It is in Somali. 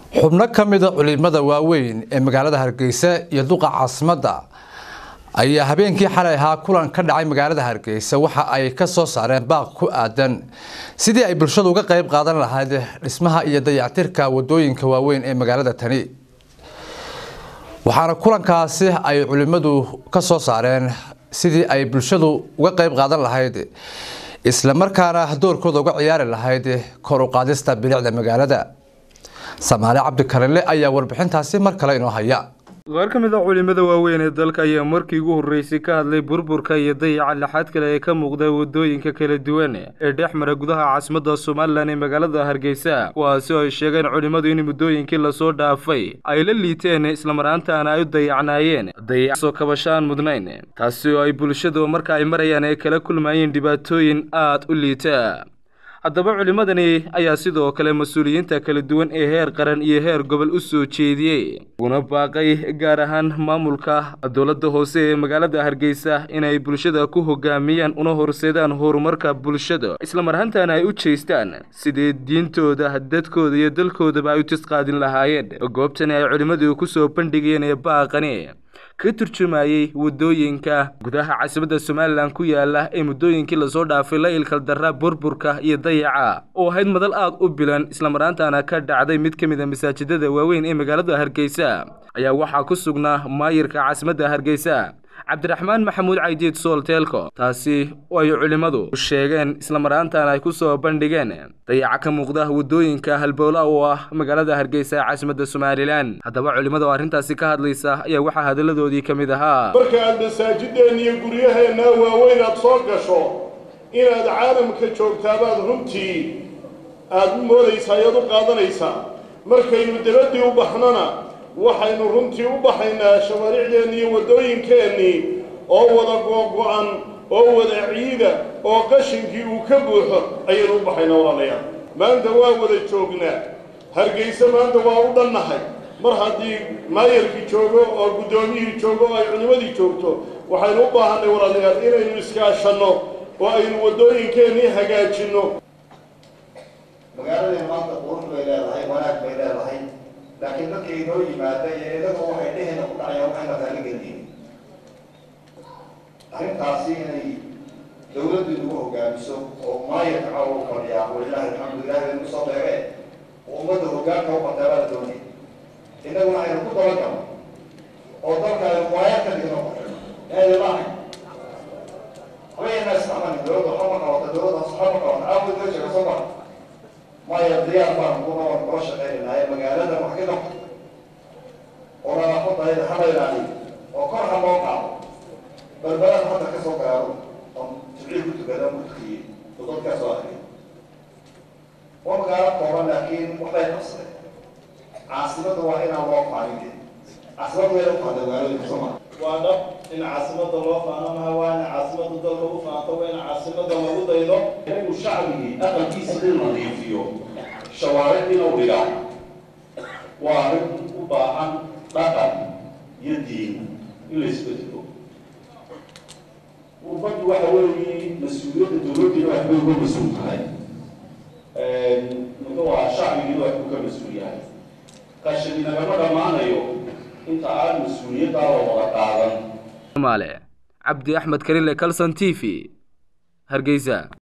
xubno ka mida culimada waaweyn ee magaalada hargeysa iyo duqa caasimadda ayaa habeenkii xalay ahaa kulan ka dhacay magaalada hargeysa waxa ay ka soo saareen baaq ku aadan sidii ay bulshadu uga qayb qaadan lahayd dhismaha iyo dayactirka wadooyinka waaweyn ee magaalada tani waxaana kulankaasi ay culimadu ka soo saareen sidii ay bulshadu uga qayb qaadan lahayd isla markaana doorkooda uga ciyaari lahayd kor u qaadista bilicda magaalada samaale cabdikarinle ayaa warbixintaasi mar kale inoo haya qaar ka mid a culimada waaweyn ee dalka ayaa markii ugu horreysay ka hadlay burburka iyo dayaca laxaad kale ee ka muuqda wadooyinka kala duwan ee dhex mara gudaha caasimadda somalilan ee magaalada hargeysa kuwaasi oo ay sheegeen culimmadu in muddooyinkii lasoo dhaafay ay la liiteen islamaraantaana ay u dayacnaayeen dayacasoo kabashaan mudnayn taasi oo ay bulshadu marka ay marayaan ay kala kulmayeen dhibaatooyin aad u liita haddaba culimmadani ayaa sidoo kale mas-uuliyiinta kala duwan ee heer qaran iyo heer gobol u soo jeediyey una baaqay gaar ahaan maamulka dowladda hoose ee magaalada hargeysa inay bulshada ku hogaamiyaan una horseedaan horumarka bulshada islamarhantaana ay u jeestaan sidii diintooda dadkooda iyo dalkoodaba ay u tisqaadin lahaayeen goobtani ay culimmadu ku soo bandhigeen ee baaqani ka turjumayey wadooyinka gudaha caasimadda somalilan ku yaala ee muddooyinkii lasoo dhaafay la ilkal darra burburka iyo dayaca oo ahayd madal aad u bilan islamarhaantaana ka dhacday mid ka mid a masaajidada waaweyn ee magaalada hargeysa ayaa waxaa ku sugnaa maayirka caasimadda hargeysa cabdiraxmaan maxamuud caydiid soolteelko taasi oo ay culimmadu sheegeen islamaraantaana ay ku soo bandhigeen dayaca ka muuqda wadooyinka halbowla oo ah magaalada hargeysa ee caasimadda somalilan haddaba culimmada oo arrintaasi ka hadlaysa ayaa waxaa hadalladoodii ka mid ahaa marka aad masaajideenna iyo guryaheenna waaweyn aad soo gasho inaad caalamka joogtaabaad runtii aad u moodaysaa ayaad u qaadanaysaa markaynu dabadii u baxnona waxaynu runtii u baxaynaa shawaaricdeennii iyo waddooyinkeennii oo wada googo-an oo wada ciida oo qashinkii uu ka buuxo ayaynu u baxaynaa walaalayaal maanta waa wada joognaa hargeyse maanta waa u dhannahay mar haddii maayarkii joogo oo guddoomiyihii joogo oo ay culimmadii joogto waxaynu u baahannay walaalayaal inaynu iskaashanno oo aynu waddooyinkeennii hagaajinno magaaladeen maanta qurux bay leedahay wanaag bay leedahay laakiin dadka inoo yimaada iyo idagu waxay dhehena ku dhacayaan waxayna taala gelin arrintaasi inay dawladdu inagu hogaamiso oo maayarka caw u fadhiyaa walilahi alxamdu ilahi baynu kusoo beege oo ummadda hogaanka u qataa baa la doonay innaguna aynu ku dabagalo oo dalka aynu waayar ka dhigno eedilaahay habayna isticmaalin dawladda waxba ma qabata dawladda waxba ma qabata aawad loo jeega soo maa maya diyaar baan kuna waan kula shaqaynaynaaye magaalada wax ka qabto oo nadaafadayda hala ilaaliyo oo kor ha loo qaado balbalada hadda ka soo gaaro oon jibcii ku tukada ku tukiyey oo dadkaa soo arkay waa magaalo kooban laakiin waxbay qabsadeen caasimadda waa inaan loo faanin caasimadda way u faada magaalooyinka soo maa waa dhab in caasimadda loo faano maha waa in caasimadda dalka u faanto waa in caasimadda lagu daydo inuu shacbigii aqalkiisa in nadiifiyo shawaaric inuu dhigaa waa arrin u baahan dhaqan iyo diin in la isbedelo urbaddu waxa weeye mas-uuliyadda dowladdiina wax bay uga mas-uul tahay muxuu ahaa shacbigiina wax buu ka mas-uul yahay qashani nagama dhammaanayo inta aan mas-uuliyaddaa la wada qaadan maale cabdi axmed karile calson t v hargeysa